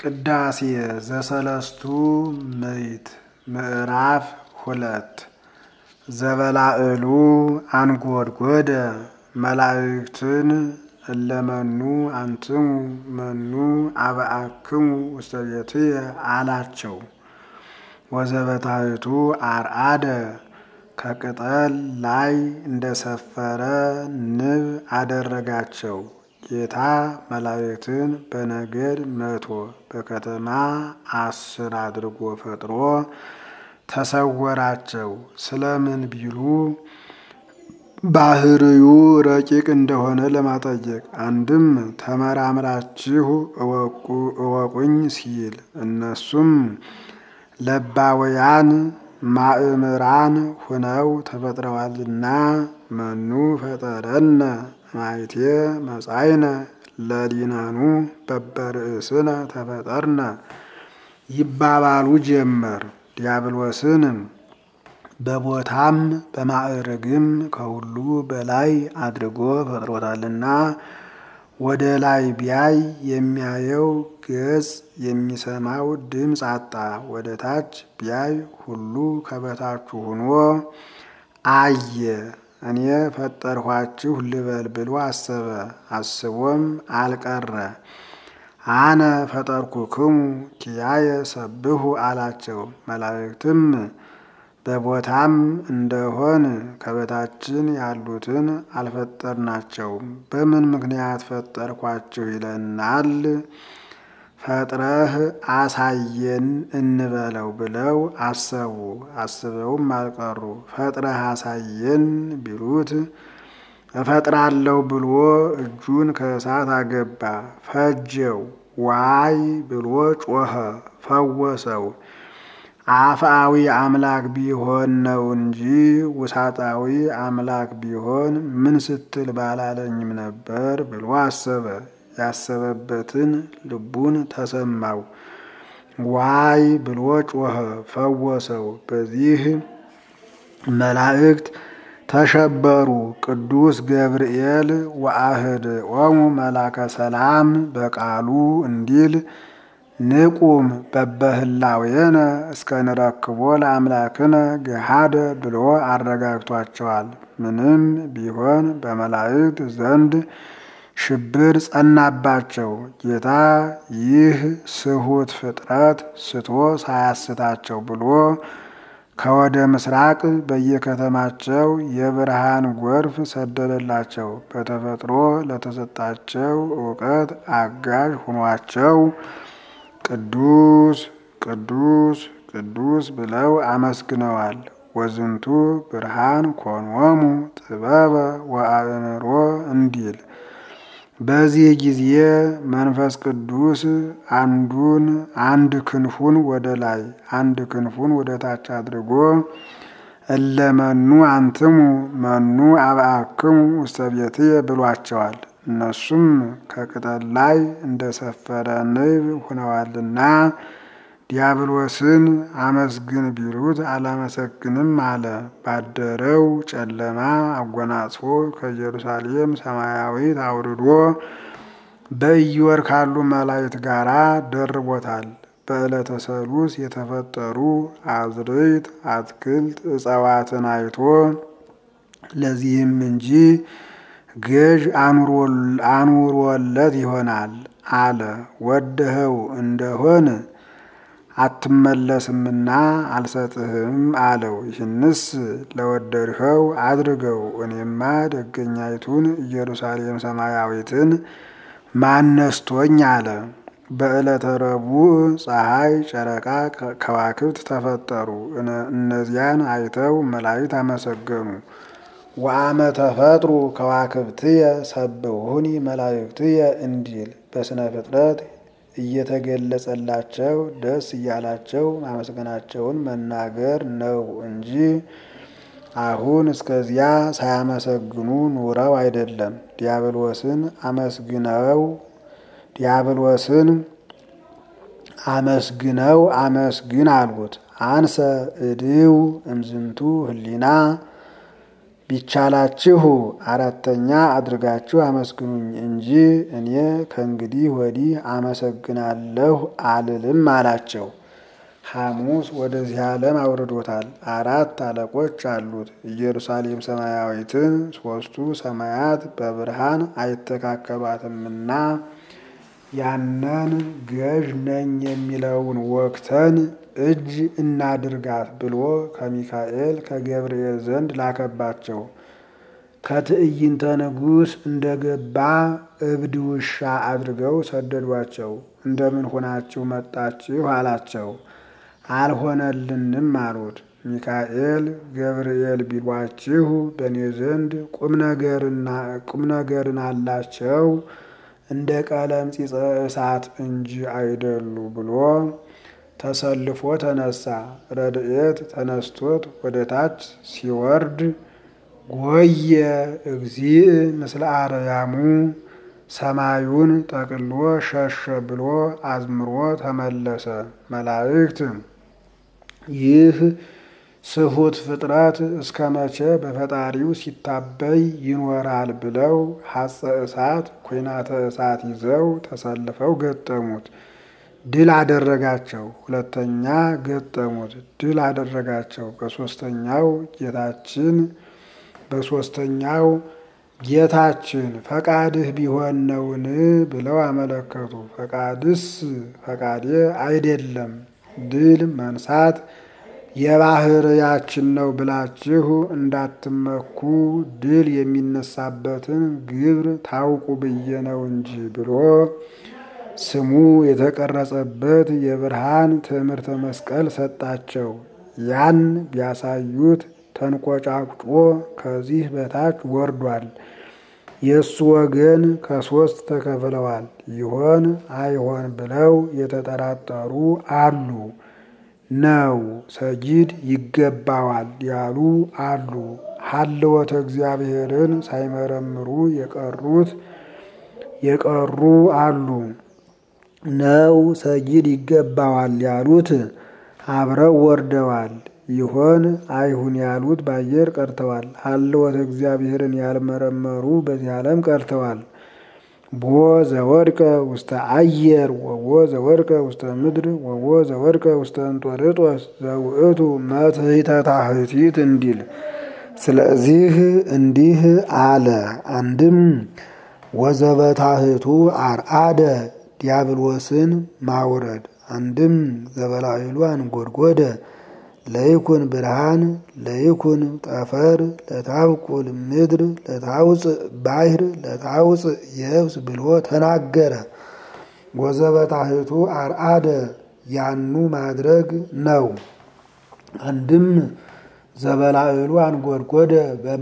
ቅዳሴ ዘሰለስቱ ምዕት ምዕራፍ ሁለት ዘበላዕሉ አንጐድጐደ መላእክትን እለመኑ አንትሙ መኑ አብአክሙ ውስተ ቤትየ አላቸው። ወዘበታሕቱ አርአደ ከቅጠል ላይ እንደሰፈረ ንብ አደረጋቸው። ጌታ መላእክትን በነገድ መቶ በከተማ አስር አድርጎ ፈጥሮ ተሰወራቸው። ስለምን ቢሉ ባህርዩ ረቂቅ እንደሆነ ለማጠየቅ፣ አንድም ተመራምራችሁ እወቁኝ ሲል እነሱም ለባውያን ማእምራን ሁነው ተፈጥረዋልና መኑ ፈጠረነ ማይቴ መጻይነ ለዲናኑ በበርእስነ ተፈጠርነ ይባባሉ ጀመር። ዲያብሎስን በቦታም በማዕረግም ከሁሉ በላይ አድርጎ ፈጥሮታልና ወደ ላይ ቢያይ የሚያየው ገጽ የሚሰማው ድምፅ አጣ። ወደ ታች ቢያይ ሁሉ ከበታቹ ሆኖ አየ። እኔ ፈጠርኋችሁ ልበል ብሎ አሰበ። አስቦም አልቀረ። አነ ፈጠርኩክሙ ኪያየ ሰብሑ አላቸው። መላእክትም በቦታም እንደሆን ከበታችን ያሉትን አልፈጠርናቸውም፣ በምን ምክንያት ፈጠርኳችሁ ይለናል? ፈጥረህ አሳየን እንበለው ብለው አሰቡ። አስበውም አልቀሩ። ፈጥረህ አሳየን ቢሉት እፈጥራለሁ ብሎ እጁን ከእሳት አገባ፣ ፈጀው። ዋይ ብሎ ጮኸ፣ ፈወሰው። አፍአዊ አምላክ ቢሆን ነው እንጂ ውሳጣዊ አምላክ ቢሆን ምን ስትል ባላለኝም ነበር ብሎ አሰበ። ያሰበበትን ልቡን ተሰማው። ዋይ ብሎ ጮኸ፣ ፈወሰው። በዚህ መላእክት ተሸበሩ። ቅዱስ ገብርኤል ወአህድ ኦሙ መላከ ሰላም በቃሉ እንዲል ንቁም በበህላዌነ እስከ ንረክቦ ለአምላክነ ገሃደ ብሎ አረጋግቷቸዋል። ምንም ቢሆን በመላእክት ዘንድ ሽብር ጸናባቸው። ጌታ ይህ ስሁት ፍጥረት ስቶ ሳያስታቸው ብሎ ከወደ ምስራቅ በየከተማቸው የብርሃን ጎርፍ ሰደደላቸው። በተፈጥሮ ለተሰጣቸው እውቀት አጋዥ ሆኗቸው ቅዱስ ቅዱስ ቅዱስ ብለው አመስግነዋል። ወዝንቱ ብርሃን ኮኖሙ ጥበበ ወአእምሮ እንዲል በዚህ ጊዜ መንፈስ ቅዱስ አንዱን አንድ ክንፉን ወደ ላይ አንድ ክንፉን ወደ ታች አድርጎ እለመኑ አንትሙ መኑ አብአክሙ ውስተ ቤትየ ብሏቸዋል። እነሱም ከቅጠል ላይ እንደሰፈረ ንብ ሆነዋልና ዲያብሎስን አመስግን ቢሉት አላመሰግንም አለ። ባደረው ጨለማ አጎናጽፎ ከኢየሩሳሌም ሰማያዊት አውርዶ በኢዮር ካሉ መላእክት ጋራ ደርቦታል። በዕለተ ሰሉስ የተፈጠሩ አዝርዕት፣ አትክልት፣ እጽዋትን አይቶ ለዚህም እንጂ ገዥ አኑሮለት ይሆናል አለ። ወደኸው እንደሆን አትመለስምና አልሰጥህም አለው። ይህንስ ለወደድኸው አድርገው፣ እኔማ ደገኛይቱን ኢየሩሳሌም ሰማያዊትን ማነስቶኝ አለ። በዕለተ ረቡዕ ፀሐይ፣ ጨረቃ፣ ከዋክብት ተፈጠሩ። እነዚያን አይተው መላእክት አመሰገኑ። ወአመ ተፈጥሩ ከዋክብትየ ሰብሑኒ መላእክትየ እንዲል በስነ ፍጥረት እየተገለጸላቸው ደስ እያላቸው ማመስገናቸውን መናገር ነው እንጂ አሁን እስከዚያ ሳያመሰግኑ ኑረው አይደለም። ዲያብሎስን አመስግነው ዲያብሎስን አመስግነው አመስግን አሉት። አንሰ እድው እምዝንቱ ህሊና ቢቻላችሁ አራተኛ አድርጋችሁ አመስግኑኝ እንጂ እኔ ከእንግዲህ ወዲህ አመሰግናለሁ አልልም አላቸው። ሐሙስ ወደዚህ ዓለም አውርዶታል። አራት አለቆች አሉት። ኢየሩሳሌም ሰማያዊትን ሦስቱ ሰማያት በብርሃን አይተካከሏትምና ያንን ገዥ ነኝ የሚለውን ወቅተን እጅ እናድርጋት ብሎ ከሚካኤል ከገብርኤል ዘንድ ላከባቸው። ከትዕይንተ ንጉሥ እንደገባ እብድ ውሻ አድርገው ሰደዷቸው። እንደምን ሆናችሁ መጣችሁ አላቸው። አልሆነልንም አሉት። ሚካኤል ገብርኤል ቢሏችሁ በእኔ ዘንድ ቁም ነገርን አላቸው እንደ ቀለም ፂፀ እሳት እንጂ አይደሉ ብሎ ተሰልፎ ተነሳ። ረድኤት ተነስቶት ወደ ታች ሲወርድ ጎየ እግዚእ ምስለ አርያሙ ሰማዩን ጠቅሎ ሸሸ ብሎ አዝምሮ ተመለሰ። መላእክት ይህ ስሁት ፍጥረት እስከ መቼ በፈጣሪው ሲታበይ ይኖራል ብለው ሐፀ እሳት ኩናተ እሳት ይዘው ተሰልፈው ገጠሙት። ድል አደረጋቸው። ሁለተኛ ገጠሙት። ድል አደረጋቸው። በሶስተኛው ጌታችን በሶስተኛው ጌታችን ፈቃድህ ቢሆን ነውን ብለው አመለከቱ። ፈቃድስ ፈቃዴ አይደለም ድል መንሳት የባህርያችን ነው ብላችሁ እንዳትመኩ ድል የሚነሳበትን ግብር ታውቁ ብዬ ነው እንጂ ብሎ ስሙ የተቀረጸበት የብርሃን ትምህርተ መስቀል ሰጣቸው። ያን ቢያሳዩት ተንቆጫቁጮ ከዚህ በታች ወርዷል። የእሱ ወገን ከሶስት ተከፍለዋል። ይሆን አይሆን ብለው የተጠራጠሩ አሉ። ነው ሰጊድ ይገባዋል ያሉ አሉ። ሀልወተ እግዚአብሔርን ሳይመረምሩ የቀሩት የቀሩ አሉ። ነው ሰጊድ ይገባዋል ያሉት አብረው ወርደዋል። ይሆን አይሁን ያሉት በአየር ቀርተዋል። ሀልወተ እግዚአብሔርን ያልመረመሩ በዚህ ዓለም ቀርተዋል። ቦ ዘወድቀ ውስተ አየር ወቦ ዘወድቀ ውስተ ምድር ወቦ ዘወድቀ ውስተ እንጦርጦስ ዘውእቱ መትሕተ ታሕቲት እንዲል። ስለዚህ እንዲህ አለ። አንድም ወዘበታሕቱ አርአደ ዲያብሎስን ማውረድ፣ አንድም ዘበላዕሉ አንጎድጎደ ለይኩን ብርሃን ለይኩን ጠፈር ለታብቁል ምድር ለታውፅእ ባሕር ለታውፅእ የብስ ብሎ ተናገረ። ወዘበታሕቱ አርአደ ያኑ ማድረግ ነው። አንድም ዘበላዕሉ አንጎድጎደ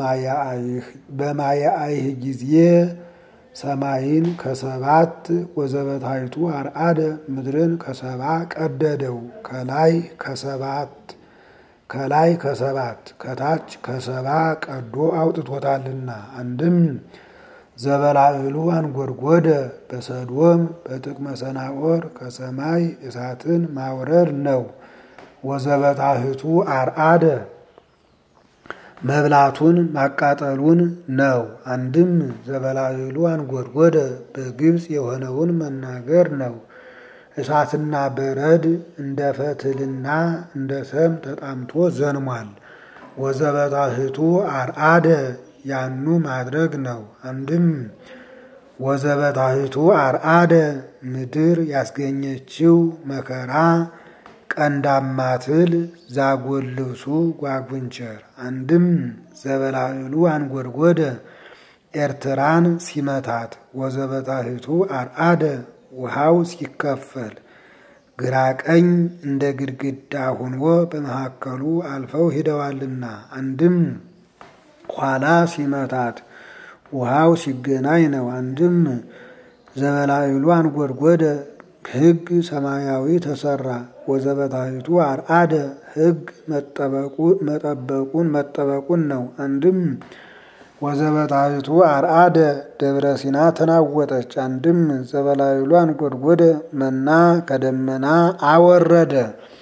በማየአይህ ጊዜ ሰማይን ከሰባት ወዘበታሕቱ አርአደ ምድርን ከሰባ ቀደደው ከላይ ከሰባት ከላይ ከሰባት ከታች ከሰባ ቀዶ አውጥቶታልና። አንድም ዘበላዕሉ አንጎድጎደ በሰዶም በጥቅመ ሰናዖር ከሰማይ እሳትን ማውረድ ነው። ወዘበታሕቱ አርአደ መብላቱን ማቃጠሉን ነው። አንድም ዘበላዕሉ አንጎድጎደ በግብፅ የሆነውን መናገር ነው። እሳትና በረድ እንደ ፈትልና እንደ ሰም ተጣምቶ ዘንሟል። ወዘበታሕቱ አርአደ ያኑ ማድረግ ነው። አንድም ወዘበታሕቱ አርአደ ምድር ያስገኘችው መከራ ቀንዳማ ትል ዛጎል ልብሱ ጓጉንቸር። አንድም ዘበላዕሉ አንጎድጎደ ኤርትራን ሲመታት ወዘበታሕቱ አርአደ ውሃው ሲከፈል ግራ ቀኝ እንደ ግድግዳ ሆኖ በመካከሉ አልፈው ሂደዋልና። አንድም ኋላ ሲመታት ውሃው ሲገናኝ ነው። አንድም ዘበላዕሉ አንጎድጎደ ሕግ ሰማያዊ ተሰራ። ወዘበታሕቱ አርአደ ሕግ መጠበቁን መጠበቁን ነው። አንድም ወዘበታሕቱ አርአደ ደብረ ሲና ተናወጠች። አንድም ዘበላዕሉ አንጎድጎደ መና ከደመና አወረደ።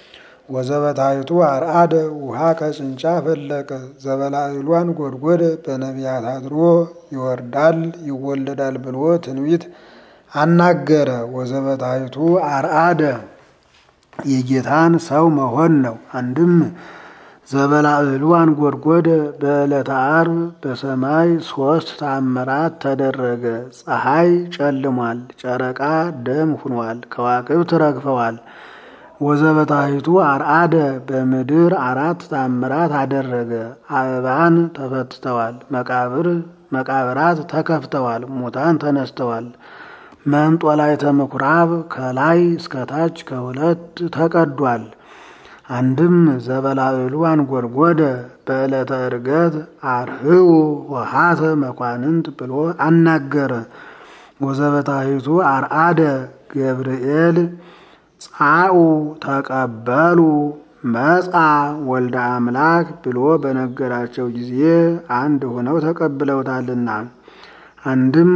ወዘበታይቱ አርአደ ውሃ ከጭንጫ ፈለቀ ዘበላዕሏን ጎድጎደ በነቢያት አድሮ ይወርዳል ይወለዳል ብሎ ትንቢት አናገረ። ወዘበታይቱ አርአደ የጌታን ሰው መሆን ነው። አንድም ዘበላዕሏን ጎድጎደ በዕለተ ዓርብ በሰማይ ሶስት ተአምራት ተደረገ። ፀሐይ ጨልሟል፣ ጨረቃ ደም ሁኗል፣ ከዋክብት ረግፈዋል። ወዘበታይቱ አርአደ በምድር አራት ተአምራት አደረገ። አበባን ተፈትተዋል፣ መቃብር መቃብራት ተከፍተዋል፣ ሙታን ተነስተዋል። መንጦላዕተ ምኵራብ ከላይ እስከታች ከሁለት ተቀዷል። አንድም ዘበላዕሉ አንጎድጎደ በዕለተ ዕርገት አርህው ወሃተ መኳንንት ብሎ አናገረ። ወዘበታይቱ አርአደ ገብርኤል ጻኡ ተቀበሉ መጻ ወልደ አምላክ ብሎ በነገራቸው ጊዜ አንድ ሆነው ተቀብለውታልና። አንድም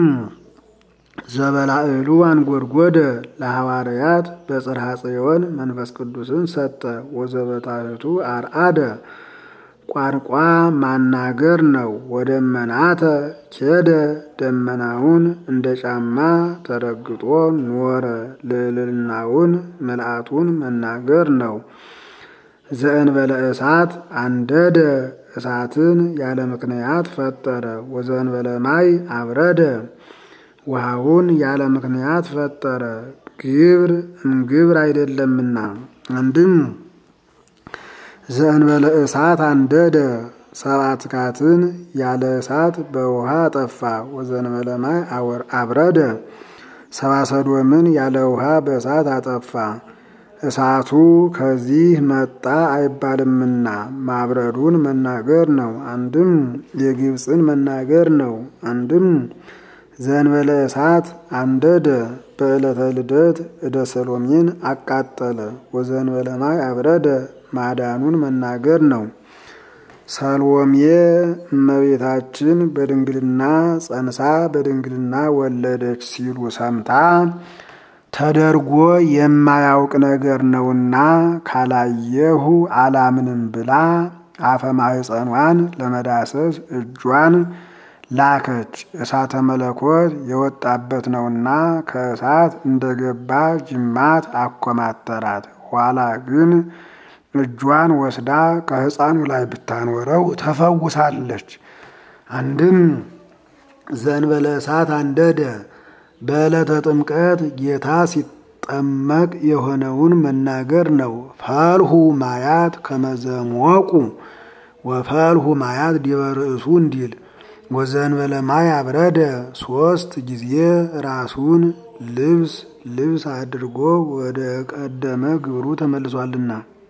ዘበላዕሉ አንጎድጎደ ለሐዋርያት በጽርሐ ጽዮን መንፈስ ቅዱስን ሰጠ። ወዘበታሕቱ አርአደ ቋንቋ ማናገር ነው። ወደመናተ ኬደ ደመናውን እንደ ጫማ ተረግጦ ኖረ። ልዕልናውን ምልአቱን መናገር ነው። ዘእንበለ እሳት አንደደ እሳትን ያለ ምክንያት ፈጠረ። ወዘእንበለ ማይ አብረደ ውሃውን ያለ ምክንያት ፈጠረ። ግብር እምግብር አይደለምና። አንድም ዘእንበለ እሳት አንደደ ሰብአ ትካትን ያለ እሳት በውሃ አጠፋ። ወዘእንበለ ማይ አብረደ ሰብአ ሰዶምን ያለ ውሃ በእሳት አጠፋ። እሳቱ ከዚህ መጣ አይባልምና ማብረዱን መናገር ነው። አንድም የግብፅን መናገር ነው። አንድም ዘእንበለ እሳት አንደደ በዕለተ ልደት እደ ሰሎሜን አቃጠለ። ወዘእንበለ ማይ አብረደ ማዳኑን መናገር ነው። ሰሎሜ እመቤታችን በድንግልና ጸንሳ በድንግልና ወለደች ሲሉ ሰምታ ተደርጎ የማያውቅ ነገር ነውና ካላየሁ አላምንም ብላ አፈ ማኅፀኗን ለመዳሰስ እጇን ላከች። እሳተ መለኮት የወጣበት ነውና ከእሳት እንደገባ ጅማት አኮማተራት። ኋላ ግን እጇን ወስዳ ከሕፃኑ ላይ ብታኖረው ተፈውሳለች። አንድም ዘእንበለ እሳት አንደደ በዕለተ ጥምቀት ጌታ ሲጠመቅ የሆነውን መናገር ነው። ፈልሁ ማያት ከመዘሞቁ ወፈልሁ ማያት ዲበ ርእሱ እንዲል ወዘእንበለ ማይ አብረደ ሶስት ጊዜ ራሱን ልብስ ልብስ አድርጎ ወደ ቀደመ ግብሩ ተመልሷልና።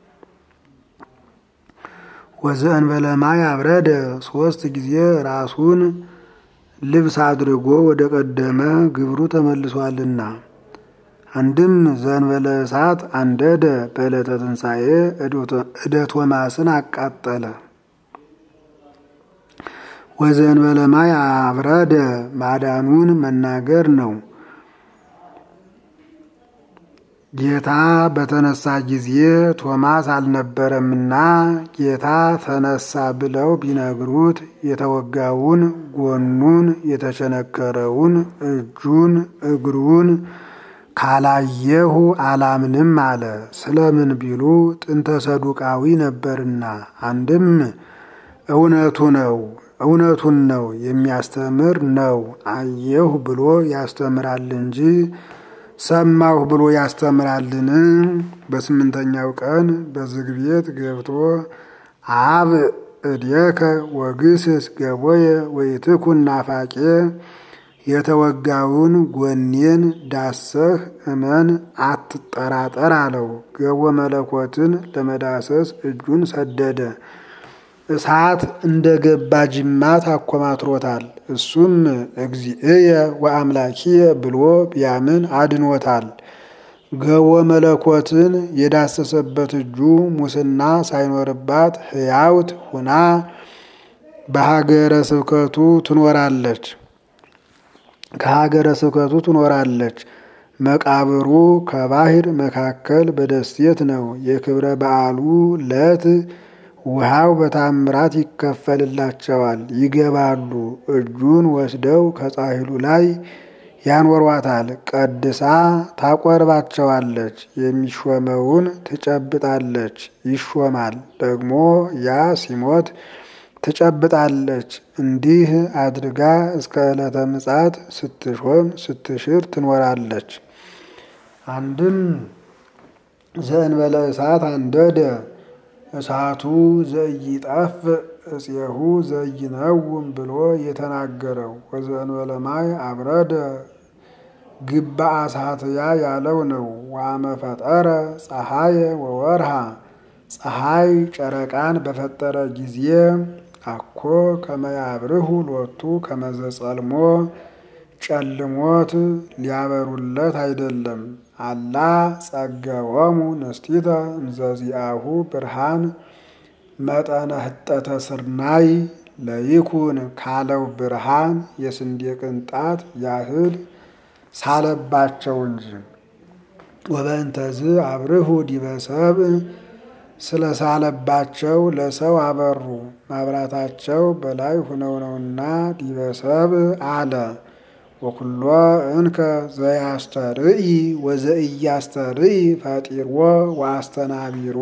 ወዘእንበለ ማይ አብረደ ሶስት ጊዜ ራሱን ልብስ አድርጎ ወደ ቀደመ ግብሩ ተመልሷልና። አንድም ዘእንበለ እሳት አንደደ በዕለተ ትንሣኤ እደ ቶማስን አቃጠለ። ወዘእንበለ ማይ አብረደ ማዳኑን መናገር ነው። ጌታ በተነሳ ጊዜ ቶማስ አልነበረምና ጌታ ተነሳ ብለው ቢነግሩት የተወጋውን ጎኑን የተቸነከረውን እጁን እግሩን ካላየሁ አላምንም አለ። ስለምን ቢሉ ጥንተ ሰዱቃዊ ነበርና። አንድም እውነቱ ነው እውነቱን ነው የሚያስተምር ነው። አየሁ ብሎ ያስተምራል እንጂ ሰማሁ ብሎ ያስተምራልን? በስምንተኛው ቀን በዝግ ቤት ገብቶ አብ እዴከ ወግስስ ገቦየ ወይትኩን ናፋቄ የተወጋውን ጎኔን ዳሰህ እመን አትጠራጠር አለው። ገቦ መለኮትን ለመዳሰስ እጁን ሰደደ። እሳት እንደ ገባ ጅማት አኮማትሮታል። እሱም እግዚእየ ወአምላኪየ ብሎ ቢያምን አድኖታል። ገቦ መለኮትን የዳሰሰበት እጁ ሙስና ሳይኖርባት ሕያውት ሁና በሀገረ ስብከቱ ትኖራለች ከሀገረ ስብከቱ ትኖራለች። መቃብሩ ከባህር መካከል በደሴት ነው። የክብረ በዓሉ ለት ውሃው በታምራት ይከፈልላቸዋል፣ ይገባሉ። እጁን ወስደው ከጻሕሉ ላይ ያኖሯታል። ቀድሳ ታቆርባቸዋለች። የሚሾመውን ትጨብጣለች፣ ይሾማል። ደግሞ ያ ሲሞት ትጨብጣለች። እንዲህ አድርጋ እስከ ዕለተ ምጽአት ስትሾም ስትሽር ትኖራለች። አንድም ዘእንበለ እሳት አንደደ እሳቱ ዘኢይጠፍ እፄሁ ዘይነውም ብሎ የተናገረው ወዘእንበለ ማይ አብረደ ግባ አሳትያ ያለው ነው። ዋመ ፈጠረ ፀሐየ ወወርሃ ፀሐይ ጨረቃን በፈጠረ ጊዜ አኮ ከመያብርሁ ሎቱ ከመዘጸልሞ ጨልሞት ሊያበሩለት አይደለም። አላ ጸገወሙ ንስቲተ እንዘዚአሁ ብርሃን መጠነ ህጠተ ስርናይ ለይኩን ካለው ብርሃን የስንዴ ቅንጣት ያህል ሳለባቸው እንጂ። ወበእንተዝ አብርሁ ዲበ ሰብእ ስለ ሳለባቸው ለሰው አበሩ። ማብራታቸው በላይ ሁነው ነውና ዲበ ሰብእ አለ። ወኩሎ እንከ ዘያስተርኢ ወዘኢያስተርኢ ፈጢርዎ ወአስተናቢሮ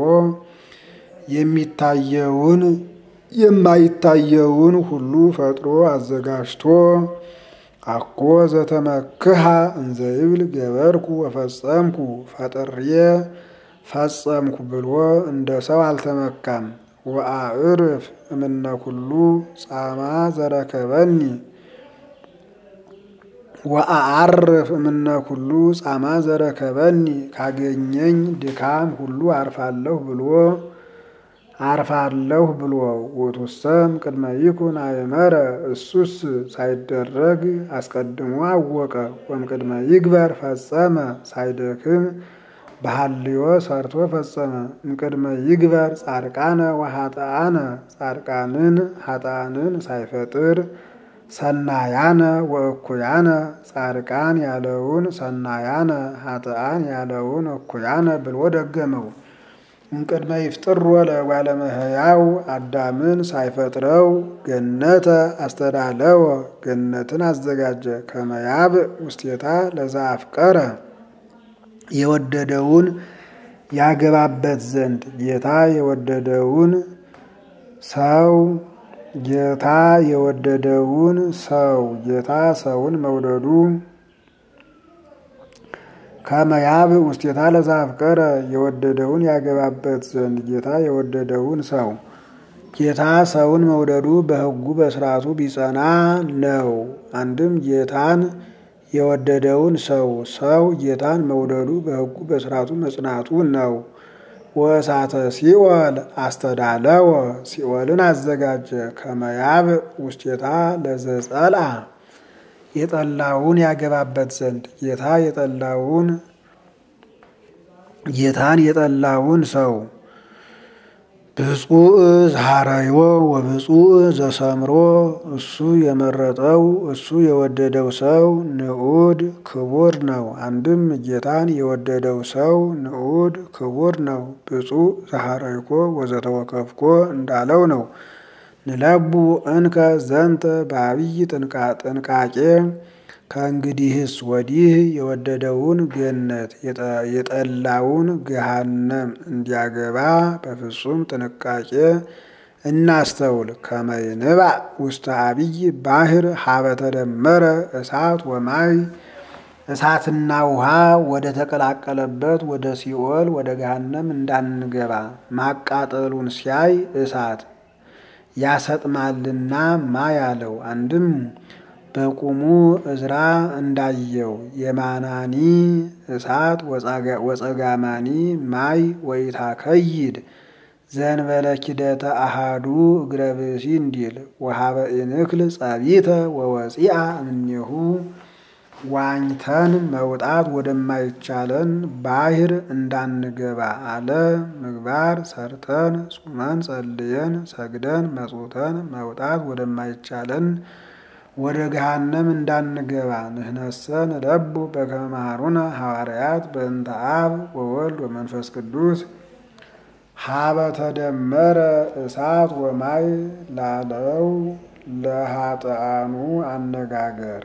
የሚታየውን የማይታየውን ሁሉ ፈጥሮ አዘጋጅቶ አኮ ዘተመክሃ እንዘይብል ገበርኩ ወፈጸምኩ ፈጥሬ ፈጸምኩ ብሎ እንደ ሰው አልተመካም። ወአዕርፍ እምነ ኩሉ ጻማ ዘረከበኒ ወአዓርፍ እምነ ኩሉ ጻማ ዘረከበኒ ካገኘኝ ድካም ሁሉ አርፋለሁ ብሎ አርፋለሁ ብሎ ውእቱሰም ቅድመ ይኩን አእመረ እሱስ ሳይደረግ አስቀድሞ አወቀ። ወም ቅድመ ይግበር ፈጸመ ሳይደክም በሐልዮ ሰርቶ ፈጸመ። እምቅድመ ይግበር ጻድቃነ ወኃጥአነ ጻድቃንን ኃጥአንን ሳይፈጥር ሰናያነ ወእኩያነ ጻድቃን ያለውን ሰናያነ ኃጥአን ያለውን እኩያነ ብሎ ደገመው። እምቅድመ ይፍጥሮ ለእጓለ እመሕያው አዳምን ሳይፈጥረው ገነተ አስተዳለወ ገነትን አዘጋጀ። ከመያብ ውስቴታ ለዛ አፍቀረ የወደደውን ያገባበት ዘንድ ጌታ የወደደውን ሰው ጌታ የወደደውን ሰው ጌታ ሰውን መውደዱ ከመያብ ውስቴታ ለዛ አፍቀረ የወደደውን ያገባበት ዘንድ ጌታ የወደደውን ሰው ጌታ ሰውን መውደዱ በሕጉ በስርዓቱ ቢጸና ነው። አንድም ጌታን የወደደውን ሰው ሰው ጌታን መውደዱ በሕጉ በስርዓቱ መጽናቱ ነው። ወእሳተ ሲኦል አስተዳለወ ሲኦልን አዘጋጀ። ከመያብ ውስቴታ ለዘጸልአ የጠላውን ያገባበት ዘንድ ጌታ የጠላውን ጌታን የጠላውን ሰው ብፁዕ ዛሃረዮ ወብፁዕ ዘሰምሮ እሱ የመረጠው እሱ የወደደው ሰው ንዑድ ክቡር ነው። አንድም ጌታን የወደደው ሰው ንዑድ ክቡር ነው። ብፁዕ ዛሃረይኮ ወዘተወከፍኮ እንዳለው ነው። ንለቡ እንከ ዘንተ በአብይ ጥንቃቄ ከእንግዲህስ ወዲህ የወደደውን ገነት የጠላውን ገሃነም እንዲያገባ በፍጹም ጥንቃቄ እናስተውል። ከመይንባ ውስተ አብይ ባህር ሀበ ተደመረ እሳት ወማይ እሳትና ውሃ ወደ ተቀላቀለበት ወደ ሲኦል ወደ ገሃነም እንዳንገባ ማቃጠሉን ሲያይ እሳት ያሰጥማልና ማ ያለው አንድም በቁሙ እዝራ እንዳየው የማናኒ እሳት ወጸጋማኒ ማይ ወይታ ከይድ ዘንበለ ኪደተ አሃዱ እግረ ብእሲ እንዲል ወሃበ ኢንክል ጸቢተ ወወፂአ እምኔሁ ዋኝተን መውጣት ወደማይቻለን ባህር እንዳንገባ አለ። ምግባር ሰርተን ጹመን ጸልየን ሰግደን መጽውተን መውጣት ወደማይቻለን ወደ ገሃነም እንዳንገባ ንሕነሰ ንለቡ በከመ መሃሩነ ሐዋርያት በእንተ አብ ወወልድ ወመንፈስ ቅዱስ ሀበ ተደመረ እሳት ወማይ ላለው ለኃጥአኑ አነጋገር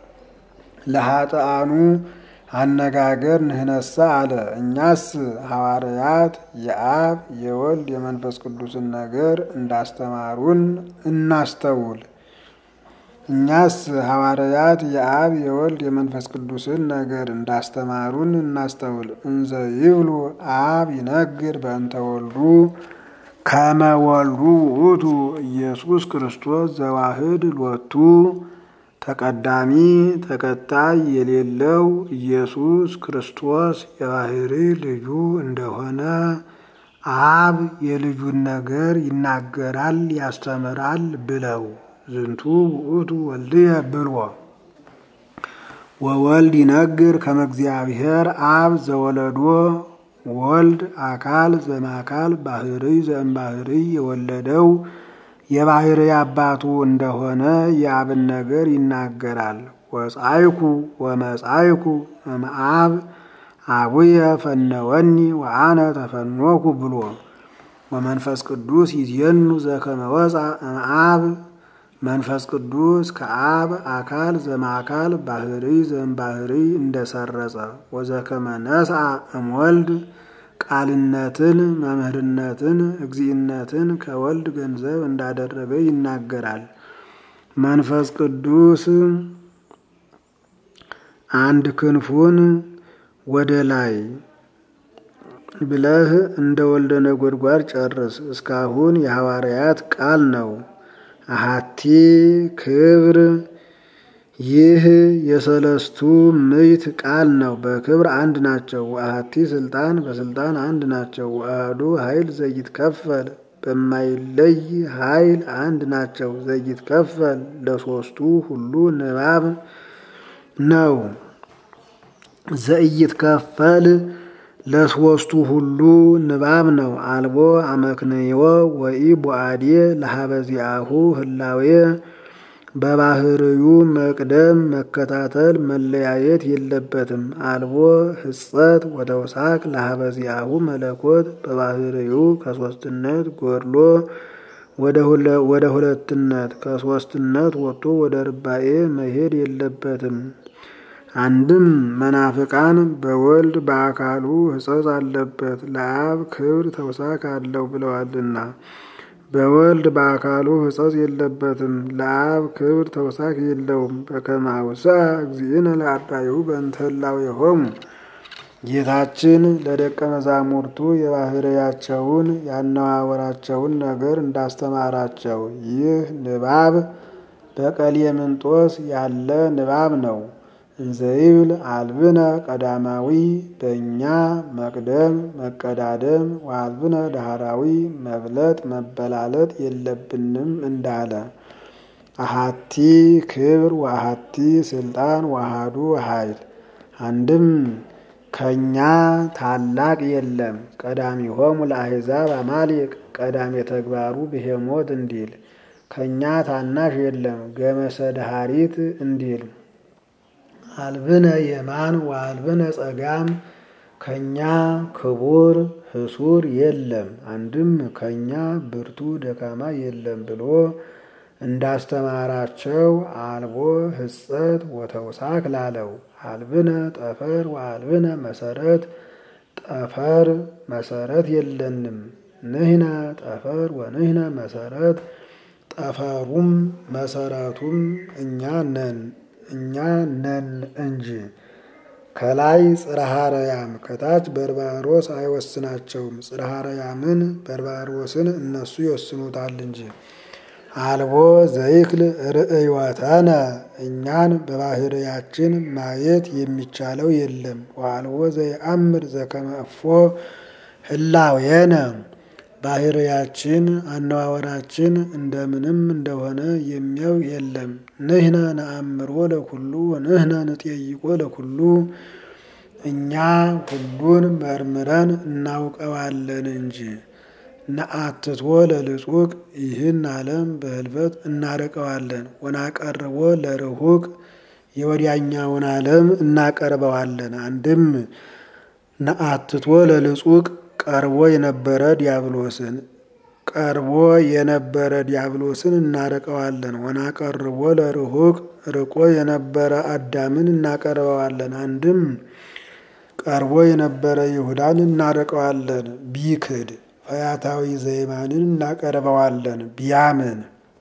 ለኃጥአኑ አነጋገር ንሕነሰ አለ። እኛስ ሐዋርያት የአብ የወልድ የመንፈስ ቅዱስን ነገር እንዳስተማሩን እናስተውል። እኛስ ሐዋርያት የአብ የወልድ የመንፈስ ቅዱስን ነገር እንዳስተማሩን እናስተውል። እንዘ ይብሉ አብ ይነግር በእንተ ወልዱ ከመ ወልዱ ውእቱ ኢየሱስ ክርስቶስ ዘዋህድ ሎቱ ተቀዳሚ ተከታይ የሌለው ኢየሱስ ክርስቶስ የባህሪ ልጁ እንደሆነ አብ የልጁን ነገር ይናገራል ያስተምራል ብለው ዝንቱ ውእቱ ወልድየ ብልዎ ወወልድ ይነግር ከመ እግዚአብሔር አብ ዘወለዶ ወልድ አካል ዘማካል ባህሪ ዘእምባህሪ የወለደው የባህሪ አባቱ እንደሆነ የአብን ነገር ይናገራል። ወጻይኩ ወመጻይኩ እምአብ አቡየ ፈነወኒ ወአነ ተፈኖኩ ብሎ ወመንፈስ ቅዱስ ይዜኑ ዘከመ ወፃ እምአብ መንፈስ ቅዱስ ከአብ አካል ዘማካል ባህሪ ዘእምባህሪ እንደሰረጸ ወዘከመ ነስአ እምወልድ ቃልነትን መምህርነትን እግዚእነትን ከወልድ ገንዘብ እንዳደረገ ይናገራል። መንፈስ ቅዱስ አንድ ክንፉን ወደ ላይ ብለህ እንደ ወልደ ነጎድጓድ ጨርስ። እስካሁን የሐዋርያት ቃል ነው። አሃቲ ክብር ይህ የሰለስቱ ምዕት ቃል ነው። በክብር አንድ ናቸው። አሐቲ ስልጣን በስልጣን አንድ ናቸው። አሐዱ ኃይል ዘይትከፈል በማይለይ ኃይል አንድ ናቸው። ዘይትከፈል ለሶስቱ ሁሉ ንባብ ነው። ዘይትከፈል ለሶስቱ ሁሉ ንባብ ነው። አልቦ አመክንዮ ወኢ ቦአዴ ለሀበዚአሁ ህላዌ በባህርዩ መቅደም መከታተል መለያየት የለበትም። አልቦ ህጸት ወተውሳክ ለሀበዚአሁ መለኮት በባህርዩ ከሶስትነት ጎድሎ ወደ ሁለትነት ከሶስትነት ወጥቶ ወደ ርባኤ መሄድ የለበትም። አንድም መናፍቃን በወልድ በአካሉ ሕጸጽ አለበት ለአብ ክብር ተውሳክ አለው ብለዋልና በወልድ በአካሉ ሕጸጽ የለበትም ለአብ ክብር ተውሳክ የለውም። በከመ አውሥአ እግዚእነ ለአርዳኢሁ በእንተ ህላዌሆሙ ጌታችን ለደቀ መዛሙርቱ የባህርያቸውን ያነዋወራቸውን ነገር እንዳስተማራቸው ይህ ንባብ በቀሌምንጦስ ያለ ንባብ ነው። እንዘይብል አልብነ ቀዳማዊ በእኛ መቅደም መቀዳደም ወአልብነ ዳህራዊ መብለጥ መበላለጥ የለብንም እንዳለ አሃቲ ክብር ወአሃቲ ስልጣን ወአሃዱ ኃይል አንድም ከኛ ታላቅ የለም። ቀዳሚሆሙ ለአሕዛብ አማሌቅ ቀዳሜ ተግባሩ ብሄሞት እንዲል ከኛ ታናሽ የለም። ገመሰ ዳሃሪት እንዲል አልብነ የማን ወአልብነ ጸጋም ከኛ ክቡር ህሱር የለም። አንድም ከኛ ብርቱ ደካማ የለም ብሎ እንዳስተማራቸው አልቦ ህጸት ወተውሳክ ላለው አልብነ ጠፈር ወአልብነ መሰረት ጠፈር መሰረት የለንም። ንህነ ጠፈር ወንህነ መሰረት ጠፈሩም መሰረቱም እኛ ነን እኛ ነን እንጂ ከላይ ጽርሐ አርያም ከታች በርባሮስ አይወስናቸውም። ጽርሐ አርያምን በርባሮስን እነሱ ይወስኑታል እንጂ አልቦ ዘይክል ርእዮተነ እኛን በባህርያችን ማየት የሚቻለው የለም። ወአልቦ ዘይአምር ዘከመ እፎ ህላዌነ ባህርያችን አነዋወራችን እንደምንም እንደሆነ የሚያው የለም። ንህነ ነአምሮ ለኩሉ ወንህነ ንጠይቆ ለኩሉ እኛ ሁሉን መርምረን እናውቀዋለን እንጂ ነአትቶ ለልጹቅ ይህን ዓለም በህልፈት እናርቀዋለን። ወናቀርቦ ለርሁቅ የወዲያኛውን ዓለም እናቀርበዋለን። አንድም ነአትቶ ለልጹቅ ቀርቦ የነበረ ዲያብሎስን ቀርቦ የነበረ ዲያብሎስን እናርቀዋለን። ወናቀርቦ ለርሁቅ ርቆ የነበረ አዳምን እናቀርበዋለን። አንድም ቀርቦ የነበረ ይሁዳን እናርቀዋለን። ቢክድ ፈያታዊ ዘይማንን እናቀርበዋለን። ቢያምን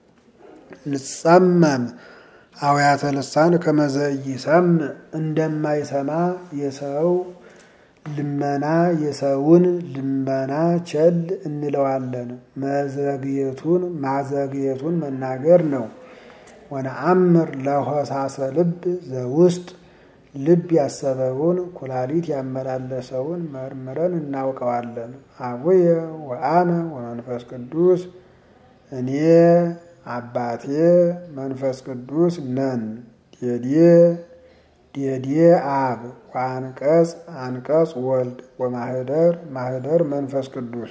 ንጸመም አውያተ ልሳን ከመዘይሰም እንደማይሰማ የሰው ልመና የሰውን ልመና ቸል እንለዋለን። መዘግየቱን ማዘግየቱን መናገር ነው። ወነአምር ለሆሳሰ ልብ ዘውስጥ ልብ ያሰበውን ኩላሊት ያመላለሰውን መርምረን እናውቀዋለን። አቡየ ወአነ ወመንፈስ ቅዱስ እኔ አባቴ መንፈስ ቅዱስ ነን። ዴዴ ዴዴ አብ ወአንቀጽ አንቀጽ ወልድ ወማህደር ማህደር መንፈስ ቅዱስ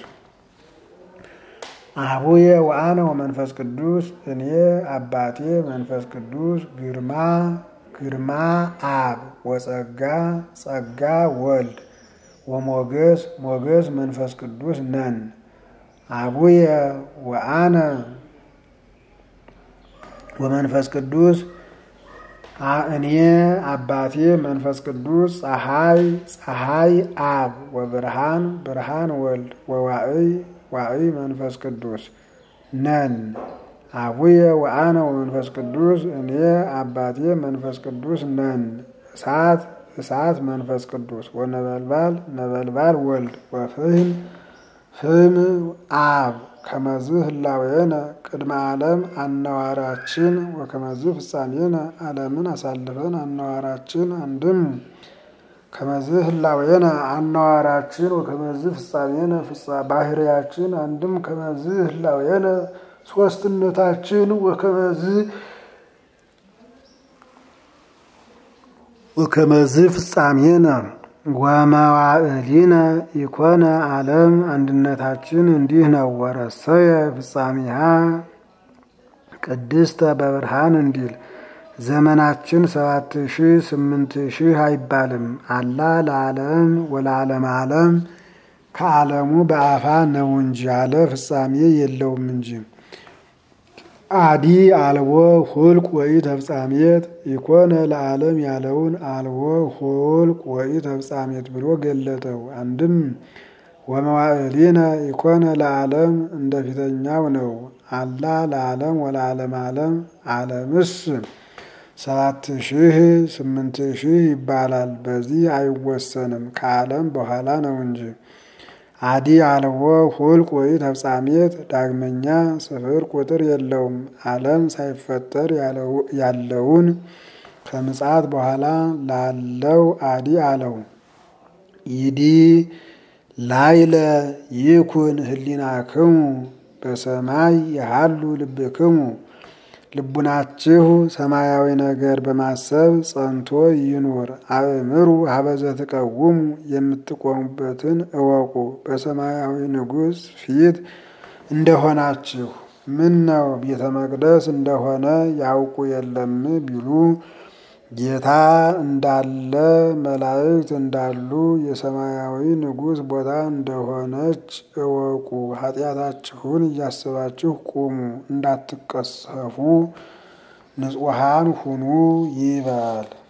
አቡየ ወአነ ወመንፈስ ቅዱስ እኔ አባቴ መንፈስ ቅዱስ ግርማ ግርማ አብ ወጸጋ ጸጋ ወልድ ወሞገስ ሞገስ መንፈስ ቅዱስ ነን። አቡየ ወአነ ወመንፈስ ቅዱስ እኔ አባቴ መንፈስ ቅዱስ ፀሐይ ፀሐይ አብ ወብርሃን ብርሃን ወልድ ወዋዕይ ዋዕይ መንፈስ ቅዱስ ነን። አቡየ ወአነ ወመንፈስ ቅዱስ እኔ አባቴ መንፈስ ቅዱስ ነን። እሳት እሳት መንፈስ ቅዱስ ወነበልባል ነበልባል ወልድ ወፍህም ፍም አብ ከመዝህ ህላዌነ ቅድመ ዓለም አነዋራችን ወከመዝህ ፍጻሜነ ዓለምን አሳልፈን አነዋራችን አንድም ከመዝህ ህላዌነ አነዋራችን ወከመዝህ ፍጻሜነ ባህርያችን አንድም ከመዝህ ህላዌነ ሶስትነታችን ወከመዝህ ወከመዝህ ፍጻሜነ ወመዋዕሊነ ኢኮነ ዓለም አንድነታችን እንዲህ ነው። ወረሰየ ፍጻሜሃ ቅድስተ በብርሃን እንዲል ዘመናችን ሰባት ሺህ ስምንት ሺህ አይባልም። አላ ለዓለም ወለዓለም ዓለም ከዓለሙ በአፋ ነው እንጂ አለ ፍጻሜ የለውም እንጂ አዲ አልቦ ሁልቅ ወይ ተፍጻሜት ኢኮነ ለዓለም ያለውን አልቦ ሁልቅ ወይ ተፍጻሜት ብሎ ገለጠው። አንድም ወመዋዕሊነ ኢኮነ ለዓለም እንደ ፊተኛው ነው። አላ ለዓለም ወለዓለም ዓለም ዓለምስ ሰባት ሺህ ስምንት ሺህ ይባላል። በዚህ አይወሰንም ከዓለም በኋላ ነው እንጂ አዲ አልቦ ሁልቅ ወይ ተፍጻሜት ዳግመኛ ስፍር ቁጥር የለውም። ዓለም ሳይፈጠር ያለውን ከምጽአት በኋላ ላለው አዲ አለው። ይዲ ላይለ ይኩን ህሊናክሙ በሰማይ የሃሉ ልብክሙ ልቡናችሁ ሰማያዊ ነገር በማሰብ ጸንቶ ይኑር። አእምሩ ሀበዘ ትቀውሙ የምትቆሙበትን እወቁ። በሰማያዊ ንጉሥ ፊት እንደሆናችሁ ምን ነው ቤተ መቅደስ እንደሆነ ያውቁ የለም ቢሉ ጌታ እንዳለ መላእክት እንዳሉ የሰማያዊ ንጉሥ ቦታ እንደሆነች እወቁ። ኃጢአታችሁን እያስባችሁ ቁሙ፣ እንዳትቀሰፉ ንጹሐን ሁኑ ይበል።